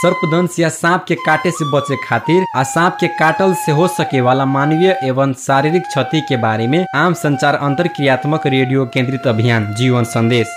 सर्पदंश या सांप के काटे से बचे खातिर आ सांप के काटल से हो सके वाला मानवीय एवं शारीरिक क्षति के बारे में आम संचार अंतर क्रियात्मक रेडियो केंद्रित अभियान जीवन संदेश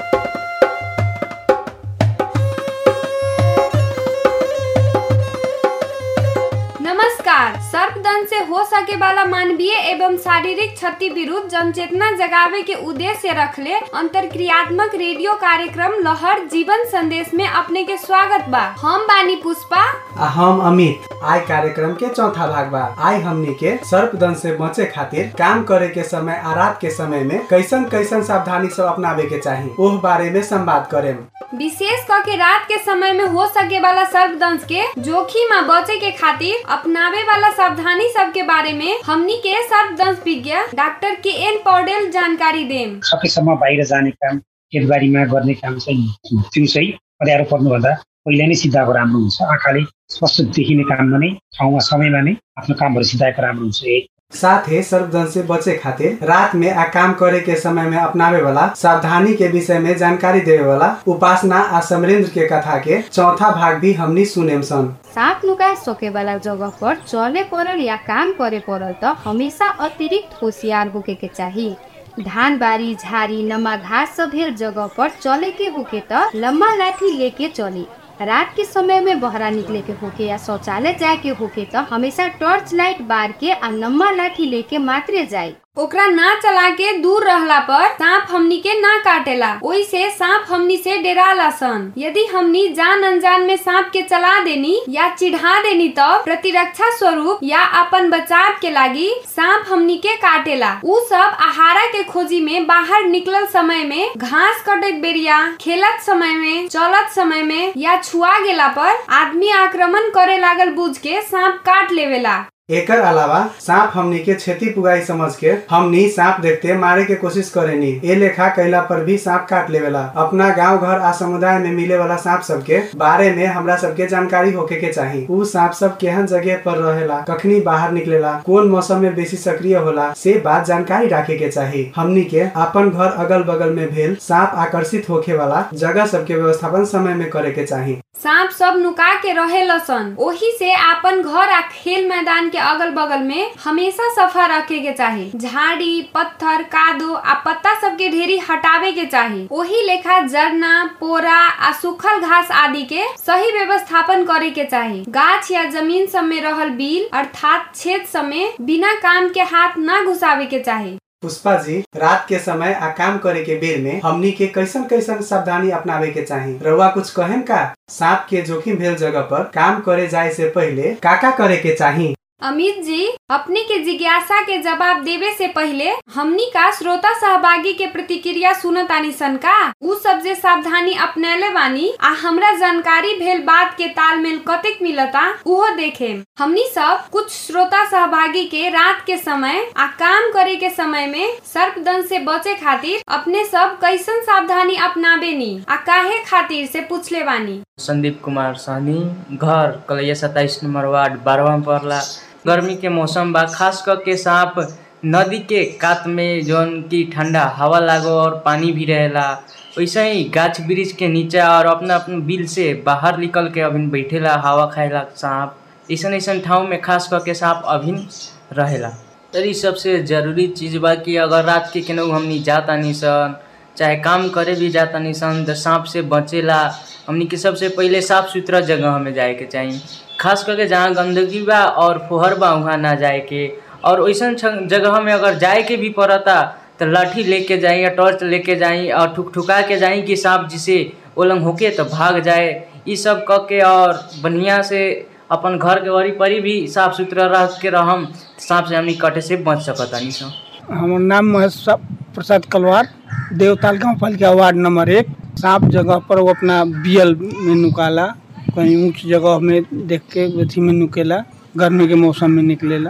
नमस्कार सर्पदंश से हो सके वाला मानवीय एवं शारीरिक क्षति विरुद्ध जनचेतना जगावे के उद्देश्य रखले अंतरक्रियात्मक रेडियो कार्यक्रम लहर जीवन संदेश में अपने के स्वागत बा हम बानी पुष्पा आ हम अमित आई कार्यक्रम के चौथा भाग बा आई हमनी के सर्पदंश से बचे खातिर काम करे के समय आ रात के समय में कैसन कैसन सावधानी सब अपनावे के चाही ओह बारे में संवाद करेम विशेष करके रात के समय में हो सके वाला सर्पदंश के जोखिम आ बचे के खातिर अपनावे वाला सावधानी सब के बारे में हमनी के सर्पदंश विज्ञ डाक्टर के एन पौडेल जानकारी देम सकेसम्म बाहिर जाने काम खेतबारीमा गर्ने काम चाहिँ दिउँसै अँध्यारो पर्नुभन्दा पहिले नै सिद्धाएको राम्रो हुन्छ आँखाले स्पष्ट देखिने काममा नै ठाउँमा समयमा नै आफ्नो कामहरू सिद्धाएको राम्रो हुन्छ एक साथ ही सर्पदंश से बचे खातिर रात में आ काम करे के समय में अपनावे वाला सावधानी के विषय में जानकारी देवे वाला उपासना आ समरेंद्र के कथा के चौथा भाग भी हमनी सुनेम सन साँप नुका सकेवाला जगह पर चले परल या काम करे परल त हमेशा अतिरिक्त होशियार होके के चाही धान बारी झारी नमा घास सब भेल जगह पर चले के होके त लम्बा लाठी लेके चली रात के समय में बहरा निकले के होके या शौचालय जाए के होके त हमेशा टॉर्च लाइट बार के आ लम्बा लाठी लेके मात्रे जाए ओकरा ना चला के दूर रहला पर सांप हमनी के ना काटेला ओई से सांप हमनी से डेराला सन यदि हमनी जान अनजान में सांप के चला देनी या चिढ़ा देनी तो प्रतिरक्षा स्वरूप या अपन बचाव के लागी सांप हमनी के काटेला उ सब आहारा के खोजी में बाहर निकलल समय में घास कटत बेरिया खेलत समय में चलत समय में या छुआ गेला पर आदमी आक्रमण करे लागल बुझ के सांप काट लेवेला एकर अलावा सांप हमनी के क्षति पुगाई समझ के हमनी सांप देखते मारे के कोशिश करेनी ए लेखा कैला पर भी सांप काट लेवेला अपना गांव घर आ समुदाय में मिले वाला सांप सब के बारे में हमरा सबके जानकारी होके के चाही उ सांप सब केहन जगह पर रहेला कखनी बाहर निकलेला कौन मौसम में बेसी सक्रिय होला से बात जानकारी रखे के चाही हमनी के अपन घर अगल बगल में भेल सांप आकर्षित होके वाला जगह सबके व्यवस्थापन समय में करे के चाही सांप सब नुका के रहे लसन ओही से आपन घर आ खेल मैदान के अगल बगल में हमेशा सफा रखे के चाही झाड़ी पत्थर कादो आ पत्ता सब के ढेरी हटावे के चाही ओही लेखा जरना पोरा आ सूखल घास आदि के सही व्यवस्थापन करे के चाही गाछ या जमीन सब में रहल बिल अर्थात छेद सब में बिना काम के हाथ ना घुसावे के चाही पुष्पा जी रात के समय आ काम करे के बेर में हमनी के कैसन कैसन सावधानी अपनावे के चाही रउआ कुछ कहेन का सांप के जोखिम भेल जगह पर काम करे जाए से पहले का का करे के चाही अमित जी अपने के जिज्ञासा के जवाब देवे से पहले हमनी का श्रोता सहभागी के प्रतिक्रिया सुनतानी सन का उ सब जे सावधानी अपनैले बानी आ हमरा जानकारी भेल बात के तालमेल कतेक मिलता उहो देखे हमनी सब कुछ श्रोता सहभागी के रात के समय आ काम करे के समय में सर्पदंश से बचे खातिर अपने सब कैसन सावधानी अपनाबे नी आ काहे खातिर से पूछले बानी संदीप कुमार सहनी घर कलैया सत्ताईस नंबर वार्ड बारहवा में पड़ला गर्मी के मौसम बा खास करके सांप नदी के कात में जौन की ठंडा हवा लागो और पानी भी रहेला वैसे ही गाछ वृक्ष के नीचा और अपना अपन बिल से बाहर निकल के अभिन बैठेला हवा खाएला सांप ऐसन ऐसन ठाव में खास करके सांप अभिन रहेला तर ई सबसे जरूरी चीज बा कि अगर रात के केनहू हमनी जातानी सन चाहे काम करे भी जातानी सन तो सांप से बचेला हमनी के सबसे पहिले साफ सुथरा जगह हमें जाए के चाहिए खास करके जहाँ गंदगी बा और फोहर बा वहाँ ना जाए के और वैसन छ- जगह में अगर जाए के भी पड़ता तो लाठी लेके जाई या टॉर्च लेके जाई और ठुक ठुका के जाई कि सांप जिसे ओलंग होके तो भाग जाए ये सब क के और बढ़िया से अपन घर के वरी परी भी साफ सुथरा रख के रहम सांप से हमनी कटे से बच सकतानी सन हमार नाम महेश प्रसाद कलवार देवताल गाँव पालिका वार्ड नंबर एक सांप जगह पर वो अपना बियल में नुकाला कहीं ऊंच जगह में देख के अथी में नुकेला गर्मी के मौसम में निकलेला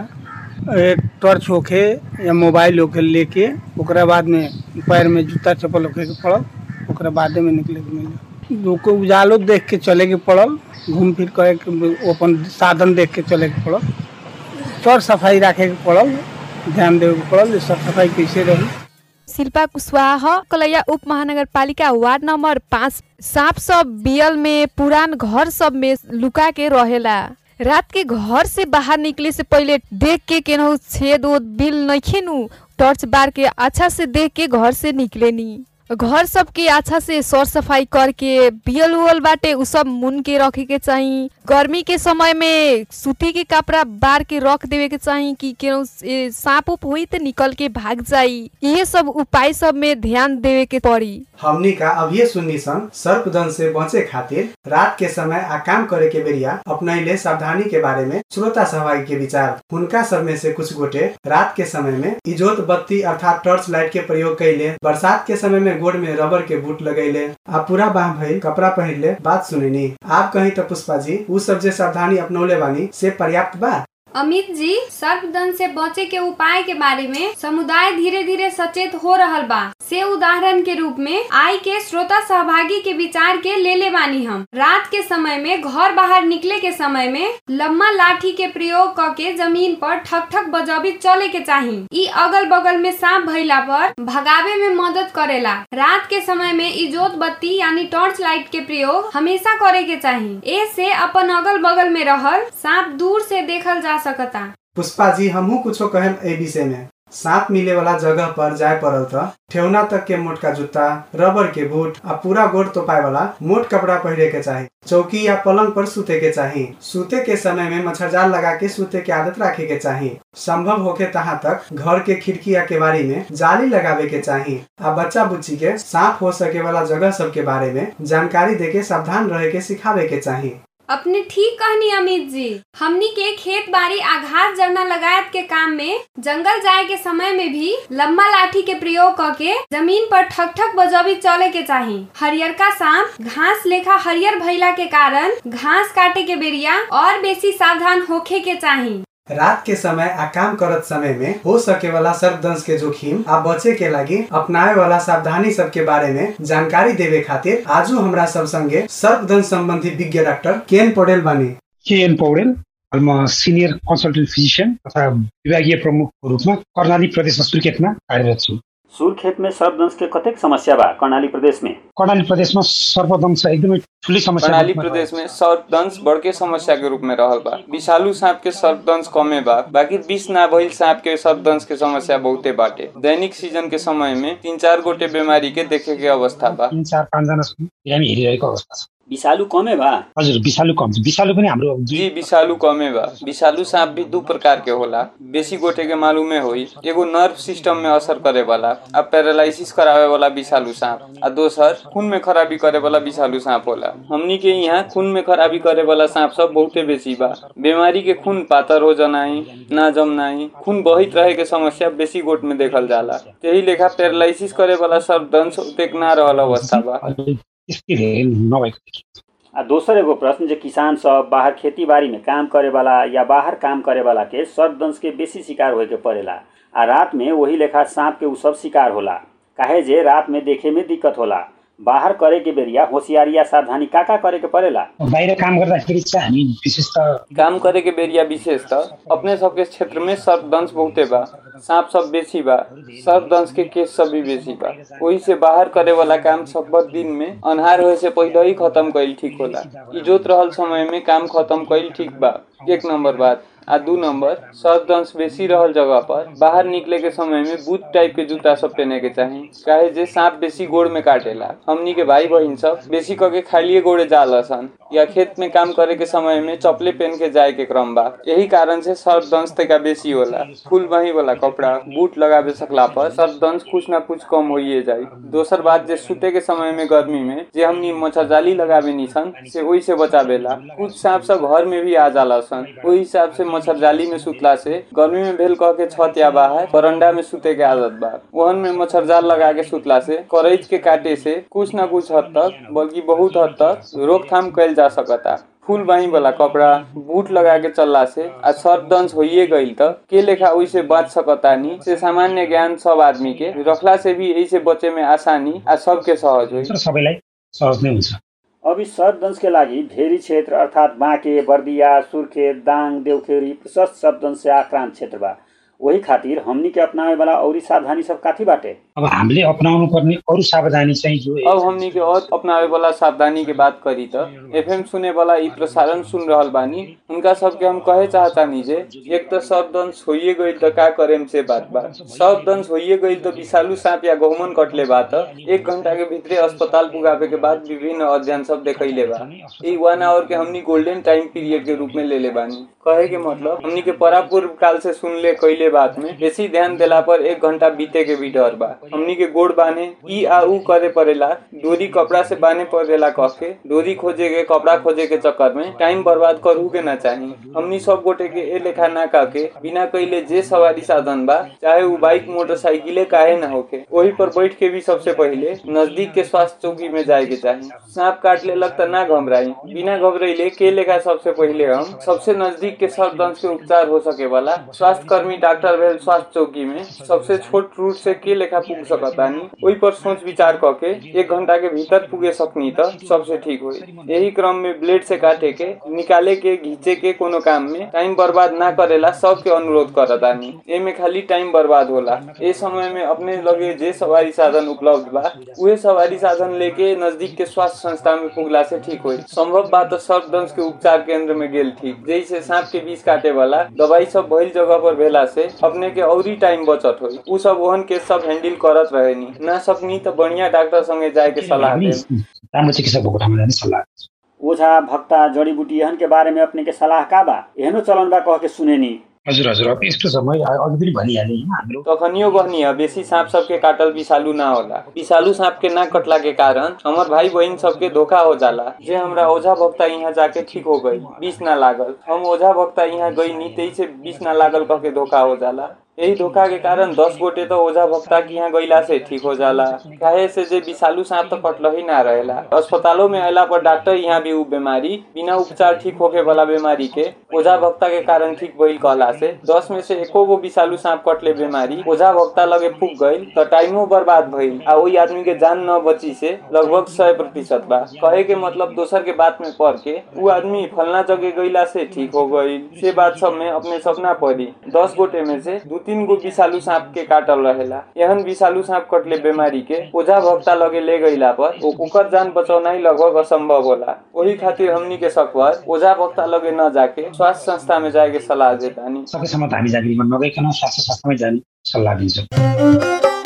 एक टॉर्च होके या मोबाइल होके लेके ओकरा बाद में पैर में जूता चप्पल होके के पड़ल ओकरा बादे में निकले के मिले लोग को उजालो देख के चले के पड़ल घूम फिर करे के वो अपन साधन देख के चले के पड़ल सर सफाई रखे के पड़ल ध्यान देवे के पड़ल जे साफ सफाई कैसे रही शिल्पा कुशवाहा कलैया उप महानगर पालिका वार्ड नंबर पाँच सांप सब बियल में पुरान घर सब में लुका के रहेला रात के घर से बाहर निकले से पहले देख के केनहू छेद ओद बिल नइखे नु टॉर्च बार के अच्छा से देख के घर से निकले नी घर सबके अच्छा से सर सफाई करके बियल उयल बाटे उ सब मुन के रखे के चाही गर्मी के समय में सूती के कपड़ा बार के रख देवे के चाही कि केहू ए, सांप उप हुई तो निकल के भाग जाई ये सब उपाय सब में ध्यान देवे के पड़ी हमनी का अभिये सुन्नी सन सर्पदंश से बचे खातिर रात के समय आ काम करे के बेरिया अपनैले सावधानी के बारे में श्रोता सहभागी के विचार हुनका सब में से कुछ गोटे रात के समय में इजोत बत्ती अर्थात टॉर्च लाइट के प्रयोग कैले बरसात के समय में गोड़ में रबर के बूट लगैले आ पूरा बाह भइल कपड़ा पहिरले बात सुनिनी आप कहीं तो पुष्पा जी उ सब जे सावधानी अपनौले बानी से पर्याप्त बा अमित जी सर्पदंश से बचे के उपाय के बारे में समुदाय धीरे धीरे सचेत हो रहल बा से उदाहरण के रूप में आई के श्रोता सहभागी के विचार के ले ले बानी हम रात के समय में घर बाहर निकले के समय में लम्बा लाठी के प्रयोग क के जमीन पर ठक ठक बजाबी चले के चाही ई अगल बगल में सांप भइला पर भगावे में मदद करेला रात के समय में इजोत बत्ती यानी टॉर्च लाइट के प्रयोग हमेशा करे के चाही ए से अपन अगल बगल में रहल सांप दूर से देखल जा सकता पुष्पा जी हमहू कुछो कहेम ए विषय में सांप मिले वाला जगह पर जाए पड़ल त ठेवना तक के मोटका जूता रबर के बूट आ पूरा गोड़ तोपाए वाला मोट कपड़ा पहिरे के चाही चौकी या पलंग पर सूते के चाही सूते के समय में मच्छरजाल लगा के सूते के आदत रखे के चाही संभव होके तहाँ तक घर के खिड़की या केवाड़ी में जाली लगावे के चाही आ बच्चा बुच्ची के सांप हो सके वाला जगह सब के बारे में जानकारी दे के सावधान रहे के सिखावे के चाही अपने ठीक कहनी अमित जी हमनी के खेत बाड़ी आ घास जरना लगायत के काम में जंगल जाए के समय में भी लंबा लाठी के प्रयोग करके जमीन पर ठक ठक बजबी चले के चाही हरियरका सांप घास लेखा हरियर भइला के कारण घास काटे के बेरिया और बेसी सावधान होखे के चाही रात के समय आ काम करत समय में हो सके वाला सर्पदंश के जोखिम आ बचे के लगी अपनावे वाला सावधानी सब के बारे में जानकारी देवे खातिर आजू हमरा सब संगे सर्पदंश संबंधी विज्ञ डॉक्टर केन पटेल बानी केएन पौडेल म सिनियर कन्सल्टेन्ट फिजिसियन तथा विभागीय प्रमुखको रूपमा कर्णाली प्रदेशमा सुर्खेतमा कार्यरत छु सुर्खेतमा सर्पदंश के कतेक समस्या बा कर्णाली प्रदेश में कर्णाली प्रदेशमा सर्पदंश एकदमै ठुलै समस्या कर्णाली प्रदेश में सर्पदंश बड़के समस्या के रूप में रहल बा विषालु सांप के सर्पदंश कमे बा बाकी विष ना भइल सांप के सर्पदंश के समस्या बहुते बाटे दैनिक सीजन के समय में तीन चार गोटे बीमारी के देखे के अवस्था बा तिन चार पाँचजना बिरामी हेरिरहेको अवस्था छ विषालु कमे बा हजुर विषालु कम छ विषालु पनि हाम्रो जी विषालु कमे बा विषालु सांप भी दू प्रकार के होला बेसी गोटे के मालूमे होई एगो नर्व सिस्टम में असर करे वाला आ पैरालाइसिस करावे वाला विषालु सांप आ दोसर खून में खराबी करे वाला विषालु सांप होला हमनी के यहाँ खून में खराबी करे वाला सांप सब बहुते बेसी बा बीमारी के खून पातर हो जनाई ना जमनाई खून बहित रहे के समस्या बेसी गोट में देखल जाला यही लेखा पैरालाइसिस करे वाला सर्पदंश उतेक ना रहल अवस्था बा त्यस्तै धेरै नभएको देखिन्छ आ दोसर एगो प्रश्न जे किसान सब बाहर खेती बाड़ी में काम करे वाला या बाहर काम करे वाला के सर्पदंश के बेसी शिकार होए के पड़ेला आ रात में वही लेखा सांप के उ सब शिकार होला काहे जे रात में देखे में दिक्कत होला बाहर करे के बेरिया होशियारी या सावधानी का का करे के पड़ेला बाहिर काम गर्दाखेरि चाहिँ हामी विशेष त काम करे के बेरिया विशेष त अपने सबके क्षेत्र में सर्पदंश बहुते बा सांप सब बेसी बा सर्पदंश के केस सब भी बेसी बा वही से बाहर करे वाला काम सब बड़ दिन में अन्हार होए से पहले ही खत्म कईल ठीक होला इजोत रहल समय में काम खत्म कईल ठीक बा एक नंबर बात आ दू नंबर सर्पदंश बेसी रहल जगह पर बाहर निकले के समय में बूट टाइप के जूता सब पहने के चाही काहे जे सांप बेसी गोड़ में काटेला हमनी के भाई बहिन सब बेसी करके खालिए गोड़े जाला सन या खेत में काम करे के समय में चपले पहन के जाए के क्रम बा यही कारण से सर्पदंश तका बेसी होला फूल बही वाला कपड़ा बूट लगावे सकला पर सर्पदंश कुछ ना कुछ कम होइए जाई दोसर बात जे सुते के समय में गर्मी में जे हमनी मच्छरजाली लगावे नी सन से वही से बचावेला कुछ सांप सब घर में भी आ जाला सन वही हिसाब से मच्छरजाली में सुतला से गर्मी में भेल कह के छत या बाहर बरंडा में सुते के आदत बा वहन में मच्छरजाल लगा के सुतला से करैच के काटे से कुछ ना कुछ हद तक बल्कि बहुत हद तक रोकथाम कैल जा सकता फूल बाही वाला कपड़ा बूट लगा के चलला से आ सर्पदंश होइए गईल त के लेखा ओइसे बच सकतानी से सामान्य ज्ञान सब आदमी के रखला से भी यही से बचे में आसानी आ सबके सहज होई तर सबैलाई सहज नै हुन्छ अब इस सर्पदंश के लागि भेरी क्षेत्र अर्थात् बाँके बर्दिया सुर्खेत दाङ देउखेरी प्रशस्त सर्पदंश से आक्रान्त क्षेत्र बा वही खातिर हमनी के अपनावे वाला औरी सावधानी सब काथी बाटे अब हामीले अपनाउनु पर्ने अरू सावधानी चाहिँ जो अब हमनी के और अपनावे वाला सावधानी के बात करी त एफएम सुने वाला ई प्रसारण सुन रहल बानी उनका सबके हम कहे चाहतानी जे एक त सब दंश होइए गइल त का करेम से बात बा सब दंश होइए गइल त विषालु सांप या गहुमन कटले बा त एक घंटा के भीतरे अस्पताल पुगावे के बाद विभिन्न अध्ययन सब देखैले बा ई वन आवर के हमनी गोल्डन टाइम पीरियड के रूप में लेले बानी कहे के मतलब हमनी के परापूर्व काल से सुनले कैले बात में बेसी ध्यान देला पर एक घंटा बीते के भी डर बा हमनी के गोड़ बाने ई आ ऊ करे पड़ेला डोरी कपड़ा से बाने पड़ेला कह के डोरी खोजे के कपड़ा खोजे के चक्कर में टाइम बर्बाद करू के ना चाही हमनी सब गोटे के ए लेखा ना का के बिना कैले जे सवारी साधन बा चाहे ऊ बाइक मोटरसाइकिले काहे ना होके वही पर बैठ के भी सबसे पहले नजदीक के स्वास्थ्य चौकी में जाए के चाही सांप काट ले लग त ना घबराई बिना घबराइले के लेखा सबसे पहले हम सबसे नजदीक के सर्पदंश के उपचार हो सके वाला स्वास्थ्य कर्मी डॉक्टर भेल स्वास्थ्य चौकी में सबसे छोट रूट से के लेखा पुग सकतानी वही पर सोच विचार क के एक घंटा के भीतर पुगे सकनी त सबसे ठीक होई यही क्रम में ब्लेड से काटे के निकाले के घींचे के कोनो काम में टाइम बर्बाद ना करेला सबके अनुरोध करतानी एमे खाली टाइम बर्बाद होला ए समय में अपने लगे जे सवारी साधन उपलब्ध बा उहे सवारी साधन लेके नजदीक के स्वास्थ्य संस्था में पुगला से ठीक होई संभव बात तो सर्पदंश के उपचार केंद्र में गेल ठीक जैसे सांप के विष काटे वाला दवाई सब भइल जगह पर भेला से अपने के औरी टाइम बचत होई उ सब ओहन के सब हैंडल करत रहेनी ना सकनी त बढ़िया डॉक्टर संगे जाए के सलाह हामी देम राम्रो चिकित्सकको कोठामा जाने सल्लाह दिन्छु। ओझा भक्ता जडीबुटी एहन के बारे में अपने के सलाह का बा एहनो चलन बा कह के सुनेनी हजुर हजुर अब यस्तो छ मैले अघि पनि भनिहालेँ होइन हाम्रो तखनियो कहनी है बेसी सांप सबके काटल विषालु ना होला विषालु सांप के ना कटला के कारण हमार भाई बहन सबके धोखा हो जाला जे हमरा ओझा भक्ता यहाँ जाके ठीक हो गई विष ना लागल हम ओझा भक्ता यहाँ गई नी तेई से विष ना लागल कह के धोखा हो जाला यही धोखा के कारण दस गोटे तो ओझा भक्ता के यहाँ गईला से ठीक हो जाला काहे से जे विषालु सांप तो कटल ही ना रहेला अस्पतालों में अला पर डॉक्टर यहाँ भी उ बीमारी बिना उपचार ठीक होके वाला बीमारी के ओझा भक्ता के कारण ठीक भइल कहला से दस में से एको गो विषालु सांप कटले बीमारी ओझा भक्ता लगे पुग गईल त टाइमो बर्बाद भइल आ वही आदमी के जान न बची से लगभग सौ प्रतिशत बा कहे के मतलब दोसर के बात में पढ़ के उ आदमी फलना जगह गईला से ठीक हो गईल से बात सब में अपने सपना पड़ी दस गोटे में से दू तीन गो विषालु सांप के काटल रहेला एहन विषालु सांप कटले बीमारी के ओझा भक्ता लगे ले गईला पर ओ- ओकर जान बचौनाई लगभग असंभव होला वही खातिर हमनी के सकवर ओझा भक्ता लगे न जाके स्वास्थ्य संस्था में जाए के सलाह देतानी सकेसम्म त हामी जागिरीमा नगइकन स्वास्थ्य संस्थामै जाने सल्लाह दिन्छौँ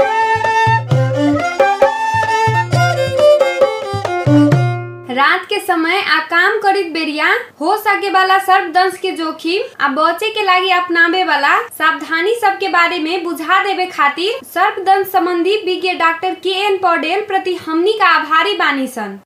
रात के समय आ काम करित बेरिया हो सके वाला सर्पदंश के जोखिम आ बचे के लागी अपनावे वाला सावधानी सब के बारे में बुझा देवे खातिर सर्पदंश संबंधी विज्ञ डॉक्टर के एन पौडेल प्रति हमनी का आभारी बानी सन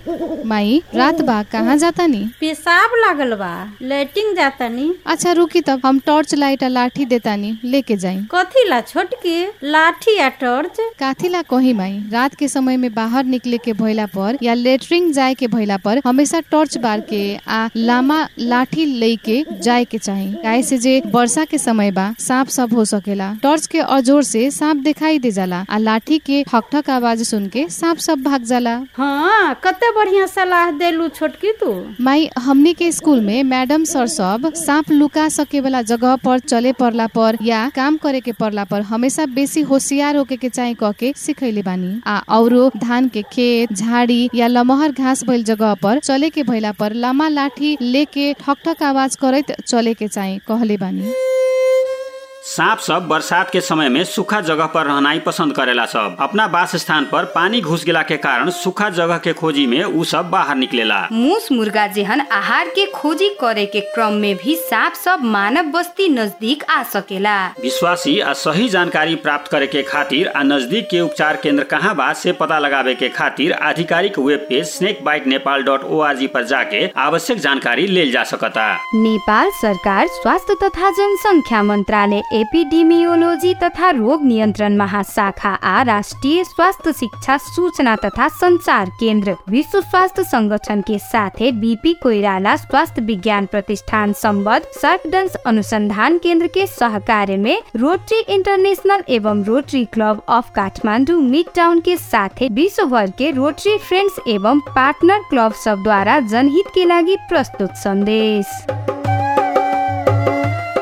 माई रात बा कहाँ जाता नी पेशाब लागल बा लेटिंग जाता नी अच्छा रुकी तब हम टॉर्च लाइट आ लाठी देता नी लेके जाई कथी ला छोटकी लाठी या टॉर्च काथी ला कही माई रात के समय में बाहर निकले के भइला पर या लेटरिंग जाए के भइला पर हमेशा टॉर्च बार के आ लामा लाठी लेके जाए के चाही काहे से जे वर्षा के समय बा सांप सब हो सकेला टॉर्च के अजोर से सांप दिखाई दे जाला आ लाठी के ठक आवाज सुन के सांप सब भाग जाला हाँ कते बढ़िया सलाह देलू छोटकी तू माई हमनी के स्कूल में मैडम सर सब सांप लुका सके वाला जगह पर चले पड़ला पर या काम करे के पड़ला पर हमेशा बेसी होशियार होके के चाहे कह के सिखैले बानी आ औरो धान के खेत झाड़ी या लमहर घास भइल जगह पर चले के भइला पर लामा लाठी लेके ठक ठक आवाज करैत चले के चाहे कहले बानी सांप सब बरसात के समय में सूखा जगह पर रहनाई पसंद करेला सब अपना वास स्थान पर पानी घुस गेला के कारण सूखा जगह के खोजी में उ सब बाहर निकलेला मूस मुर्गा जेहन आहार के खोजी करे के क्रम में भी सांप सब मानव बस्ती नजदीक आ सकेला विश्वासी आ सही जानकारी प्राप्त करे के खातिर आ नजदीक के उपचार केंद्र कहाँ बा से पता लगावे के खातिर आधिकारिक web page snake bite Nepal dot O R G पर जाके आवश्यक जानकारी लेल जा सकता नेपाल सरकार स्वास्थ्य तथा जनसङ्ख्या मन्त्रालय एपिडेमियोलोजी तथा रोग नियन्त्रण महाशाखा आ राष्ट्रिय स्वास्थ्य शिक्षा सूचना तथा संचार केन्द्र विश्व स्वास्थ्य संगठन के साथे बीपी कोइराला स्वास्थ्य विज्ञान प्रतिष्ठान सम्बद्ध सर्पडंस अनुसंधान केन्द्र के सहकार्य में रोटरी इंटरनेशनल एवं Rotary Club of Kathmandu Midtown के साथे विश्व भर के रोटरी फ्रेंड्स एवं पार्टनर क्लब सब द्वारा जनहित के लागि प्रस्तुत संदेश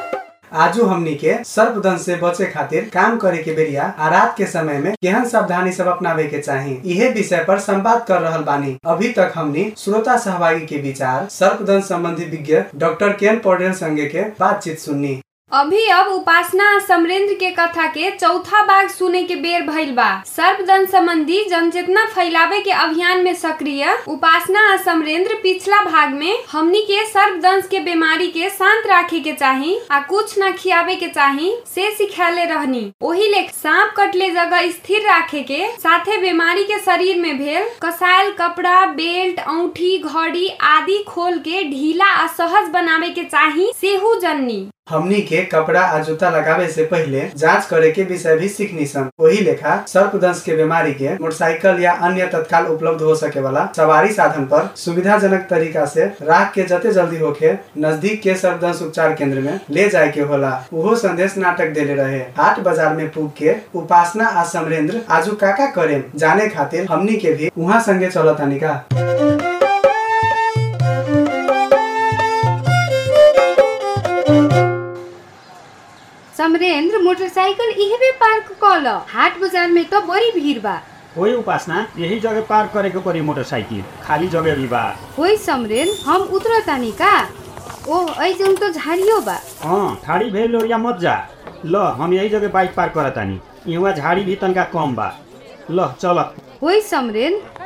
आजू हमनी के सर्पदंश से बचे खातिर काम करे के बेरिया आ रात के समय में केहन सावधानी सब अपनावे के चाही इहे विषय पर संवाद कर रहल बानी अभी तक हमनी श्रोता सहभागी के विचार सर्पदंश संबंधी विज्ञ डॉक्टर केन पौडेल संगे के बातचीत सुननी अभी अब उपासना आ समरेंद्र के कथा के चौथा भाग सुने के बेर भइल बा सर्पदंश संबंधी जनचेतना फैलावे के अभियान में सक्रिय उपासना आ समरेंद्र पिछला भाग में हमनी के सर्पदंश के बीमारी के शांत राखे के चाही आ कुछ न खियावे के चाही से सिखाले रहनी ओही ले सांप कटले जगह स्थिर राखे के साथे बीमारी के शरीर में भेल कसायल कपड़ा बेल्ट औंठी घड़ी आदि खोल के ढीला आ सहज बनावे के चाही सेहू जननी हमनी के कपड़ा आ जूता लगावे से पहले जांच करे के विषय भी सीखनी सन वही लेखा सर्पदंश के बीमारी के मोटरसाइकिल या अन्य तत्काल उपलब्ध हो सके वाला सवारी साधन पर सुविधाजनक तरीका से राख के जते जल्दी होके नजदीक के सर्पदंश उपचार केंद्र में ले जाए के होला उहो संदेश नाटक देले रहे हाट बाजार में पूग के उपासना आ समरेंद्र आजू काका करे जाने खातिर हमनी के भी वहाँ संगे चलतानी का समरेंद्र मोटरसाइकिल इहबे पार्क कल हाट बाजार में तो बड़ी भीड़ बा वही उपासना यही जगह पार्क करे के पड़ी मोटरसाइकिल खाली जगह भी बा होई समरेंद्र हम उतरतानी का ओह ऐजन तो झाड़ियो बा हाँ ठाड़ी भेल या मत जा ल हम यही जगह बाइक पार्क करतानी यहाँ झाड़ी भी तनका कम बा ल चल होई समरेंद्र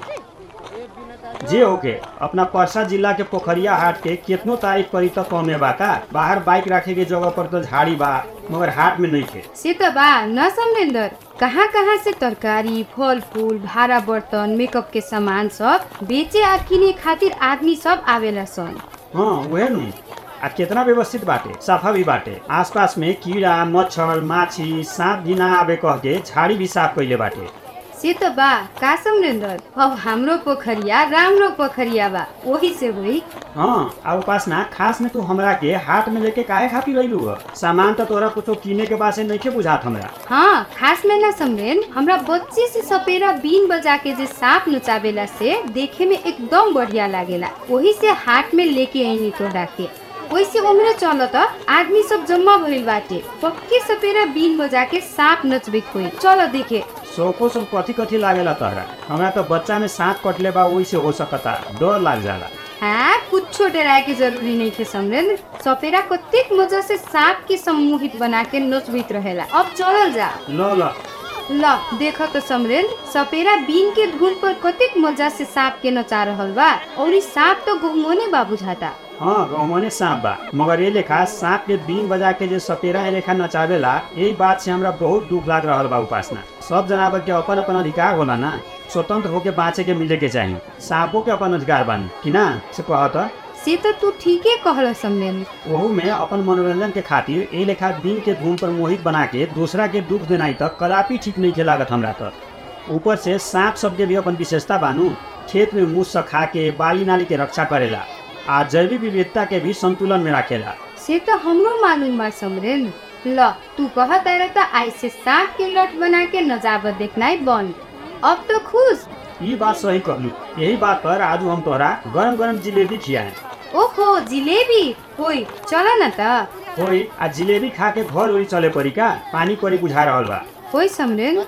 जे होके अपना परसा जिला के पोखरिया हाट के कितनो तारीफ करी तो कमे बा का बाहर बाइक रखे के जगह पर तो झाड़ी बा मगर हाट में नहीं थे से तो बा न समरेंद्र कहाँ कहाँ से तरकारी फल फूल भाड़ा बर्तन मेकअप के सामान सब बेचे आ किने खातिर आदमी सब आवेला सन हाँ वह नु आ कितना व्यवस्थित बाटे सफा भी बाटे आसपास में कीड़ा मच्छर माछी सांप भी ना आवे कह के झाड़ी भी साफ कैले बाटे से तो बा का समरेंद्र अब हाम्रो पोखरिया राम्रो पोखरिया बा वही से वही हाँ आ उपासना खास में तू हमरा के हाट में लेके काहे खातिर रहिलू ह सामान तो तोरा कुछो किने के बासे नहीं बुझात हमरा हाँ खास में ना समरेन हमरा बच्चे से सपेरा बीन बजा के जे सांप नचावेला से देखे में एकदम बढ़िया लागेला वही से हाट में लेके आईनी तोरा के वैसे उम्र चल त आदमी सब जम्मा भइल बाटे पक्के सपेरा बीन बजा के सांप नचबे कोई चलो देखे सोको सब कथी कथी लागेला तहरा हमरा तो बच्चा में सांप कटले बा वही से हो सकता डर लाग जाला हाँ कुछ डराए के जरूरी नहीं थे समरेंद्र सपेरा कतेक मजा से सांप के सम्मोहित बना के नचबित रहेला अब चलल जा ल ल ल देख तो समरेंद्र सपेरा बीन के धुन पर कतेक मजा से सांप के नचा रहल बा और सांप तो घुमोने बा बुझाता हाँ गहमने सांप बा मगर ये लेखा सांप के बीन बजा के जे सपेरा लेखा नचावेला यही बात से हमरा बहुत दुख लाग रहल बा उपासना सब जनावर के अपन अपन अधिकार होला ना स्वतंत्र होके बाँचे के मिले के चाही सांपों के अपन अधिकार बानी कि ना से कहत से तो तू ठीके कहल समरेंद्र ओहू में अपन मनोरंजन के खातिर ए लेखा बीन के धुन पर मोहित बना के दूसरा के दुख देनाई तक कदापि ठीक नहीं के लागत हमरा तक ऊपर से सांप सबके भी अपन विशेषता बानू खेत में मुँह खा के बाली नाली के रक्षा करेला आ जैविक विविधता के भी संतुलन में रखेला से तो हमरो मालूम बा समरेंद्र ल तू कह तारा तो ऐसे सांप के लट बना के नजाबत देखना बंद अब तो खुश ये बात सही कहलू यही बात पर आज हम तोहरा गरम गरम जिलेबी खियाए ओहो जिलेबी होई चल न त होई आ जिलेबी खा के घर उड़ी चले पड़ी का पानी पड़ी बुझा रहल बा होई समरेंद्र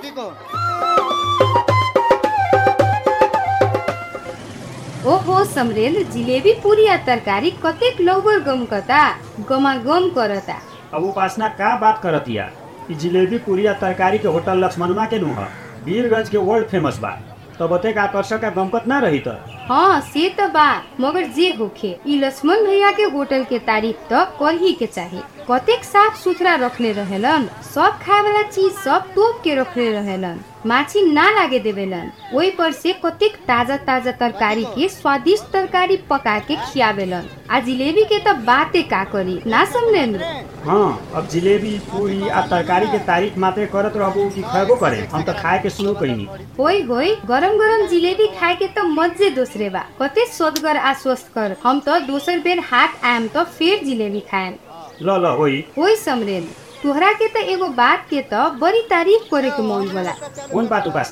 ओहो समरेंद्र जिलेबी पूरी आ तरकारी कतेक लौबर गम कता गमा गम करता अब उपासना का बात करतिया ई जिलेबी पूरी आ तरकारी के होटल लक्ष्मणवा के नुह वीरगंज के वर्ल्ड फेमस बा तब ओतेक आकर्षक आ गमकत ना रही त हाँ से तो बा मगर जे होखे ई लक्ष्मण भैया के होटल के तारीफ तो कर ही के चाही कतेक साफ सुथरा रखले रहेलन सब खाए वाला चीज सब तोप के रखले रहेलन माछी ना लागे देवेलन वही पर से कतेक ताजा ताजा तरकारी के स्वादिष्ट तरकारी पका के खियावेलन आ जिलेबी के तो बाते का करी ना समरेंद्र हाँ अब जिलेबी पूरी आ तरकारी के तारीफ मात्रे करत रहबू कि खैबो करे हम तो खाए के शुरू कईनी होई होई गरम गरम जिलेबी खाए के तो मजे दूसरे बा कते सोदगर आ स्वस्थ कर हम तो दोसर बेर हाट आएम तो फिर जिलेबी खाएम ल ल होई होई समरेंद्र तोहरा के तो एगो बात के तो बड़ी तारीफ करे के मन होला कौन बात उपासना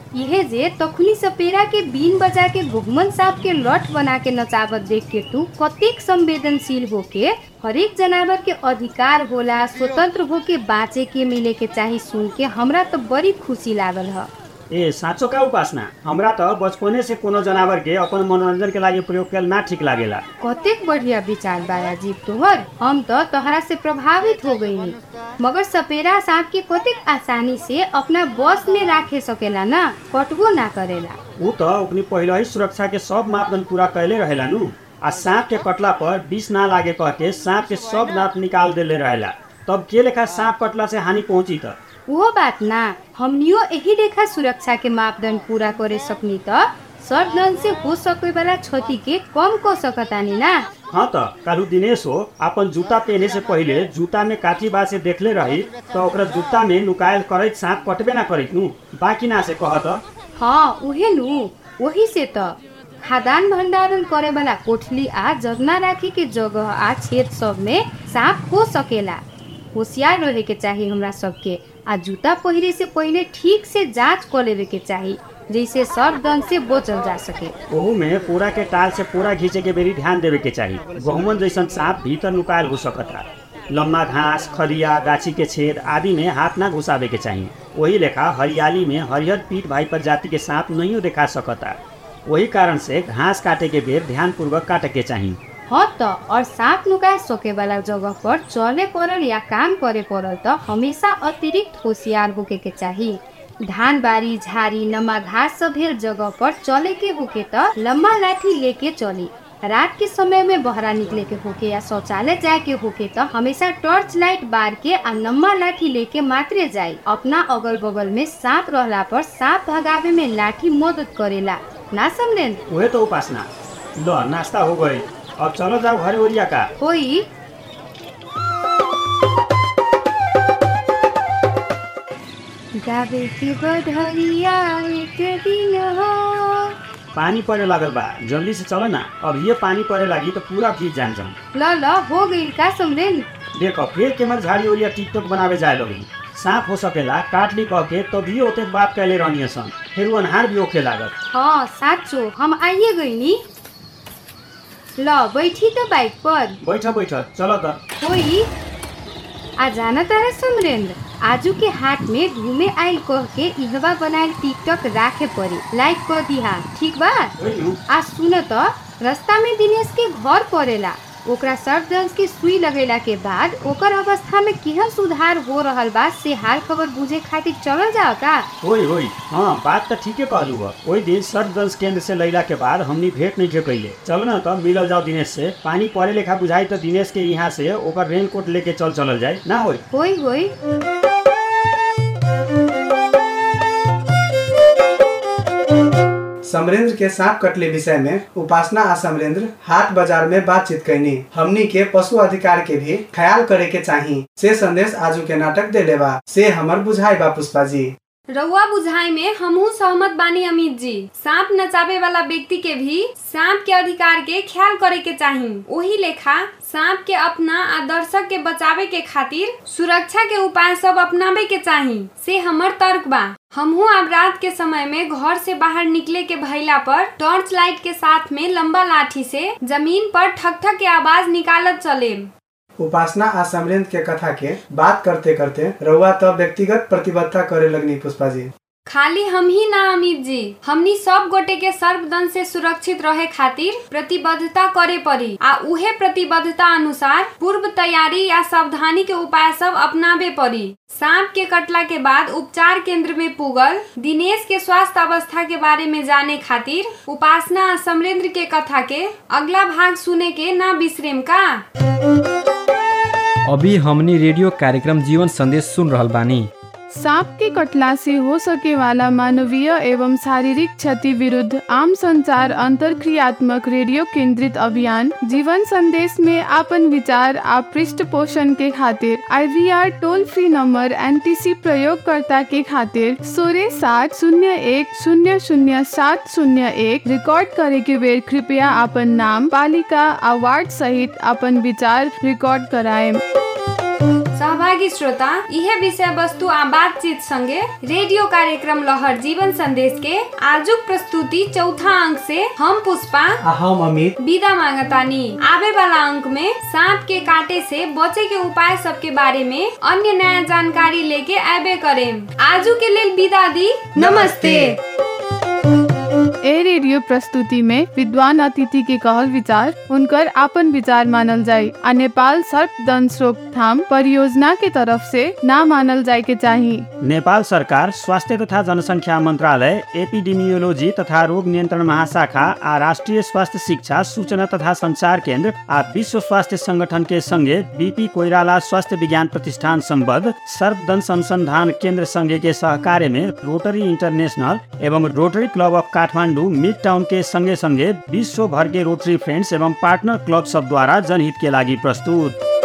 इहे जे तखुनी सपेरा के बीन बजा के घुघमन सांप के लठ बना के नचावत देख के तू कतेक संवेदनशील होके हरेक जनावर के अधिकार होला स्वतंत्र होके बाँचे के मिले के चाही सुन के हमरा तो बड़ी खुशी लागल ह ए साँचो का उपासना हमरा त बचपने से कोनो जनावर के अपन मनोरंजन के लागि प्रयोग कैल ना ठीक लागेला कतेक बढ़िया विचार बा राजीव तोहर हम तो तोहरा से प्रभावित हो गईनी मगर सपेरा सांप के कतेक आसानी से अपना बस में राखे सकेला ना कटबो ना करेला ऊ त अपनी पहिले ही सुरक्षा के सब मापदंड पूरा कैले रहेला नु आ सांप के कटला पर विष ना लागे कह के सांप के सब दांत निकाल देले रहेला तब के लेखा सांप कटला से हानि पहुंची त वो बात ना हमनियो यही रेखा सुरक्षा के मापदंड पूरा करे सकनी त सर्वदन से हो सके वाला क्षति के कम कर सकतानी ना हाँ त कालू दिनेश हो अपन जूता पहने से पहिले जूता में काठी बा से देखले रही तो ओकरा जूता में नुकायल करैत सांप कटबे ना करैत नु बाकी ना से कहत हाँ उहे नु वही से त खाद्यान्न भंडारण करे वाला कोठली आ जगना राखे के जगह आ छेद सब में सांप हो सकेला होशियार रहे के चाही हमरा सबके आ जूता पहिरे से पहिले ठीक से जांच कर लेवे के चाही जैसे सर्वदन से बचल जा सके ओहू में पूरा के टाल से पूरा घींचे के बेरी ध्यान देवे के चाही गहुमन जैसन सांप भीतर नुकायल हो सकता लम्बा घास खरिया गाछी के छेद आदि में हाथ ना घुसावे के चाही वही लेखा हरियाली में हरिहर पीठ भाई प्रजाति के सांप नहीं देखा सकता वही कारण से घास काटे के बेर ध्यान पूर्वक काटे के चाही हाँ त और सांप नुकाए सके वाला जगह पर चले पड़ल या काम करे पड़ल त हमेशा अतिरिक्त होशियार होके के चाही धान बारी झारी नमा घास सब भेल जगह पर चले के होके त लम्बा लाठी लेके चली रात के समय में बहरा निकले के होके या शौचालय जाए के होके त हमेशा टॉर्च लाइट बार के आ लम्बा लाठी लेके मात्रे जाए अपना अगल बगल में सांप रहला पर सांप भगावे में लाठी मदद करेला ना समझेन वही तो उपासना लो नाश्ता हो गई अब चलो जाओ घरे ओरिया का होई गावे के बधरिया एक दिन हो पानी पड़े लागल बा जल्दी से चलो ना अब ये पानी पड़े लगी तो पूरा भीज जान जाऊँ ल ल हो गई का समझेन देखो फिर के मत झाड़ी ओरिया टिकटॉक बनावे जाए लोगी सांप हो सकेला काटली कह के तभी ओते बात कैले रहनी सन फिर वो अनहार भी ओखे लागत हाँ साँचो हम आइए गई नी ल बैठी त बाइक पर बैठ बैठ चलो त होई आ जाना तारा समरेंद्र आजू के हाट में घूमे आइल कह के इहवा बनाएल टिकटॉक राखे पड़ी लाइक कर दिहा ठीक बा आ सुन त रास्ता में दिनेश के घर पड़ेला ओकरा सर्फदंस के सुई लगेला के बाद ओकर अवस्था में केहन सुधार हो रहल बा से हाल खबर बुझे खातिर चलल जाओ का होई होई हाँ बात तो ठीके कहलू बा ओई दिन सर्वदंश केंद्र से लैला के बाद हमनी भेंट नहीं कैले चल ना तो मिलल जाओ दिनेश से पानी पड़े लेखा बुझाई तो दिनेश के यहाँ से ओकर रेन कोट लेके चल चलल जाए ना होई होई होई समरेंद्र के सांप कटले विषय में उपासना आ समरेंद्र हाट बाजार में बातचीत कैनी हमनी के पशु अधिकार के भी ख्याल करे के चाही से संदेश आजू के नाटक दे लेबा से हमर बुझाई बा पुष्पा जी रउआ बुझाई में हमहू सहमत बानी अमित जी सांप नचावे वाला व्यक्ति के भी सांप के अधिकार के ख्याल करे के चाही वही लेखा सांप के अपना आ दर्शक के बचावे के खातिर सुरक्षा के उपाय सब अपनावे के चाही से हमर तर्क बा हमहू अब रात के समय में घर से बाहर निकले के भइला पर टॉर्च लाइट के साथ में लंबा लाठी से जमीन पर ठक ठक के आवाज निकालत चले उपासना आ समरेंद्र के कथा के बात करते करते रउआ तो व्यक्तिगत प्रतिबद्धता करे लगनी पुष्पा जी खाली हम ही ना अमित जी हमनी सब गोटे के सर्वदन से सुरक्षित रहे खातिर प्रतिबद्धता करे पड़ी आ उहे प्रतिबद्धता अनुसार पूर्व तैयारी या सावधानी के उपाय सब अपनावे पड़ी सांप के कटला के बाद उपचार केंद्र में पुगल दिनेश के स्वास्थ्य अवस्था के बारे में जाने खातिर उपासना आ समरेंद्र के कथा के अगला भाग सुने के ना बिसरेम का अभी हमनी रेडियो कार्यक्रम जीवन संदेश सुन रहल बानी सांप के कटला से हो सके वाला मानवीय एवं शारीरिक क्षति विरुद्ध आम संचार अंतरक्रियात्मक रेडियो केंद्रित अभियान जीवन संदेश में आपन विचार आ पृष्ठ पोषण के खातिर IVR toll free number NTC प्रयोगकर्ता के खातिर सोरे सात शून्य एक शून्य शून्य सात शून्य एक रिकॉर्ड करे के बेर कृपया आपन नाम पालिका आ वार्ड सहित आपन विचार रिकॉर्ड कराए सहभागी सहभागी श्रोता इहे विषय वस्तु आ बातचीत संगे रेडियो कार्यक्रम लहर जीवन संदेश के आजुक प्रस्तुति चौथा अंक से हम पुष्पा आ हम अमित विदा मांगतानी आवे वाला अंक में सांप के काटे से बचे के उपाय सब के बारे में अन्य नया जानकारी लेके आबे करें आजू के लेल विदा दी नमस्ते ए रेडियो प्रस्तुति में विद्वान अतिथि के कहल विचार उनकर आपन विचार मानल जाय आ नेपाल सर्पदंश रोकथाम परियोजना के तरफ से ना मानल जाय के चाही नेपाल सरकार स्वास्थ्य तथा जनसङ्ख्या मन्त्रालय एपिडेमियोलोजी तथा रोग नियन्त्रण महाशाखा आ राष्ट्रिय स्वास्थ्य शिक्षा सूचना तथा संचार केन्द्र आ विश्व स्वास्थ्य संगठन के संगे बीपी कोइराला स्वास्थ्य विज्ञान प्रतिष्ठान सम्बद्ध सर्पदंश अनुसंधान केन्द्र संघ के सहकार्य में रोटरी इंटरनेशनल एवं Rotary Club of Kathmandu Midtown के संगे संगे विश्व भर के रोटरी फ्रेंड्स एवं पार्टनर क्लब सब द्वारा जनहित के लागि प्रस्तुत